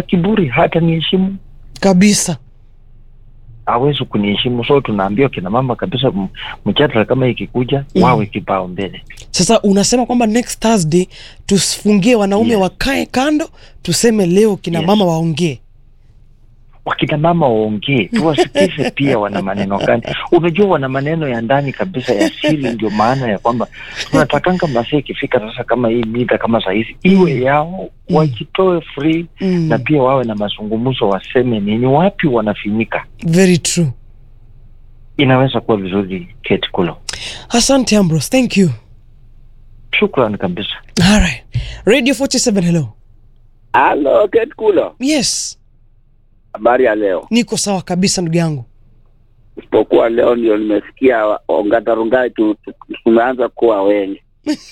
kiburi hata niheshimu kabisa hawezi kuniheshimu so tunaambiwa kina mama kabisa m- mjadala kama ikikuja Mm. wawe kipao mbele sasa unasema kwamba next thursday tufungie wanaume Yes. wakae kando tuseme leo kina Yes. mama waongee wakina mama waongee tuwasikize pia wana maneno gani unajua wana maneno ya ndani kabisa ya siri ndio maana ya kwamba tunatakanga masaa ikifika sasa kama hii mida kama sahizi iwe yao Mm. wajitoe free mm. na pia wawe na mazungumzo waseme nini wapi wanafinyika very true inaweza kuwa vizuri Kate Kulo asante ambros thank you shukran kabisa alright radio 47 hello Halo, Kate Kulo. yes Habari ya leo. niko sawa kabisa ndugu yangu Isipokuwa leo ndio nimesikia wa- Ongatarungai tu, tu, tumeanza kuwa wengi.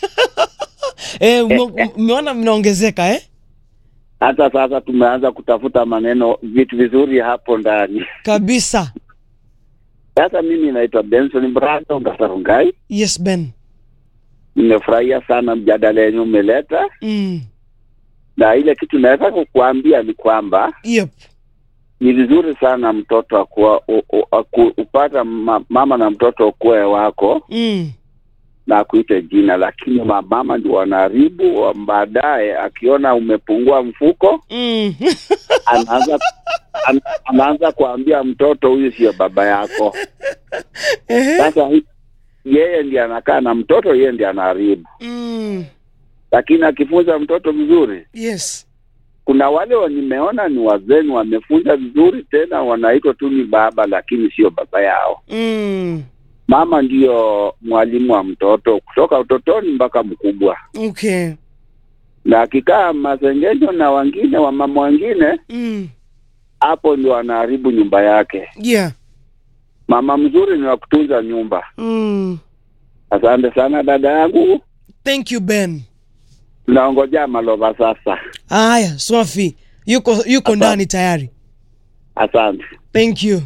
Eh, ume- umeona mnaongezeka eh? Hata sasa tumeanza kutafuta maneno vitu vizuri hapo ndani. kabisa Sasa mimi naitwa Benson Brado Ongatarungai. yes ben Nimefurahia sana mjadala yenye umeleta, mm. na ile kitu naweza kukuambia ni kwamba yep. ni vizuri sana mtoto akuwa, u, u, aku, upata ma, mama na mtoto ukuwe wako mm. na akuite jina, lakini mamama ndio wanaharibu. wa- Baadaye akiona umepungua mfuko, Mm. anaanza an, anaanza kuambia mtoto huyu sio baba yako. Ehe. Sasa hi- yeye ndiye anakaa na mtoto, yeye ndiye anaharibu. mm. Lakini akifunza mtoto vizuri, yes kuna wale wa- nimeona ni wazeni wamefunza vizuri, tena wanaitwa tu ni baba, lakini sio baba yao. mm. Mama ndiyo mwalimu wa mtoto kutoka utotoni mpaka mkubwa, okay na akikaa masengenyo na wengine wamama wengine mm. hapo ndio anaharibu nyumba yake. yeah Mama mzuri ni wa kutunza nyumba. mm. Asante sana dada yangu, thank you ben tunaongojea maloba sasa. haya swafi yuko yuko Asante. ndani tayari Asante. thank you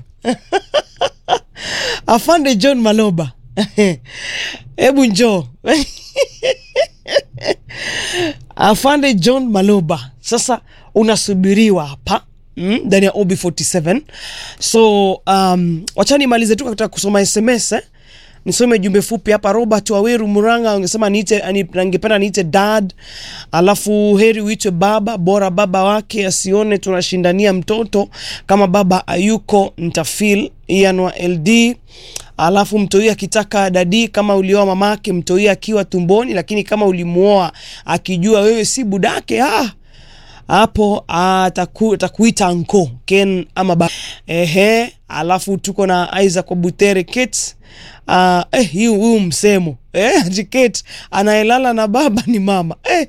afande john maloba hebu njoo afande john maloba sasa unasubiriwa hapa mm, ndani ya ob 47 so um, wachani malize tu katika kusoma sms eh? nisome jumbe fupi hapa robert waweru muranga angesema niite ani- angependa niite dad alafu heri uitwe baba bora baba wake asione tunashindania mtoto kama baba ayuko ntafil ian wa ld alafu mtoi akitaka dadi kama ulioa mamake mtoi akiwa tumboni lakini kama ulimuoa akijua wewe si budake ah, hapo ataku, atakuita anko ken ama ba ehe alafu tuko na isaac obutere kate uh, eh, hii huu msemo eh, ati kate anayelala na baba ni mama eh.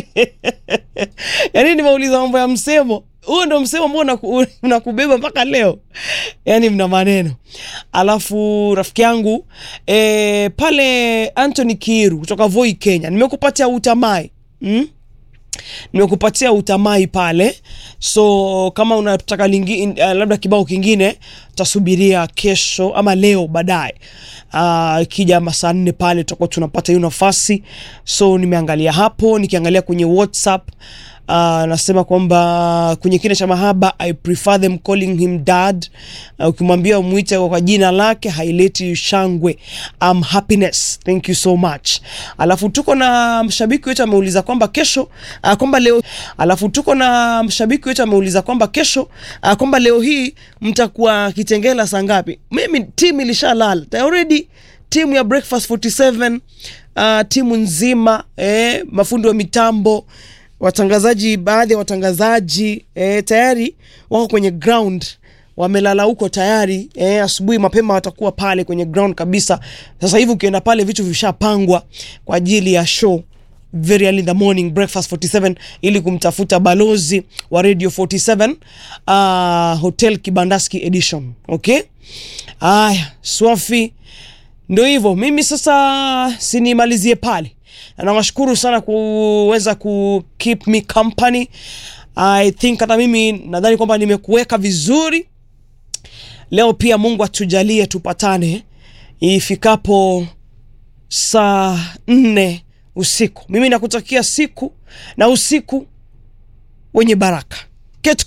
yaani nimeuliza mambo ya msemo huo ndo msemo ambao unaku- unakubeba mpaka leo yaani mna maneno alafu rafiki yangu e, pale anthony kiru kutoka voi kenya nimekupatia utamai mm? nimekupatia utamai pale so kama unataka lingi, uh, labda kibao kingine tasubiria kesho ama leo baadaye uh, kija masaa nne pale tutakuwa tunapata hiyo nafasi so nimeangalia hapo nikiangalia kwenye whatsapp Uh, nasema kwamba kwenye kina cha mahaba i prefer them calling him dad uh, ukimwambia umwite kwa jina lake haileti shangwe um, happiness thank you so much alafu tuko na mshabiki wetu ameuliza kwamba kesho uh, kwamba leo alafu tuko na mshabiki wetu ameuliza kwamba kesho uh, kwamba leo hii mtakuwa kitengela saa ngapi mimi timu ilishalala Ta- already timu ya breakfast 47 uh, timu nzima eh, mafundi wa mitambo watangazaji baadhi ya watangazaji eh, tayari wako kwenye ground wamelala huko tayari eh, asubuhi mapema watakuwa pale kwenye ground kabisa sasa hivi ukienda pale vitu vishapangwa kwa ajili ya show very early in the morning breakfast 47 ili kumtafuta balozi wa radio 47 uh, hotel kibandaski edition okay aya swafi ndo hivyo mimi sasa sinimalizie pale na nawashukuru sana kuweza ku keep me company i think hata mimi nadhani kwamba nimekuweka vizuri leo pia mungu atujalie tupatane ifikapo saa nne usiku mimi nakutakia siku na usiku wenye baraka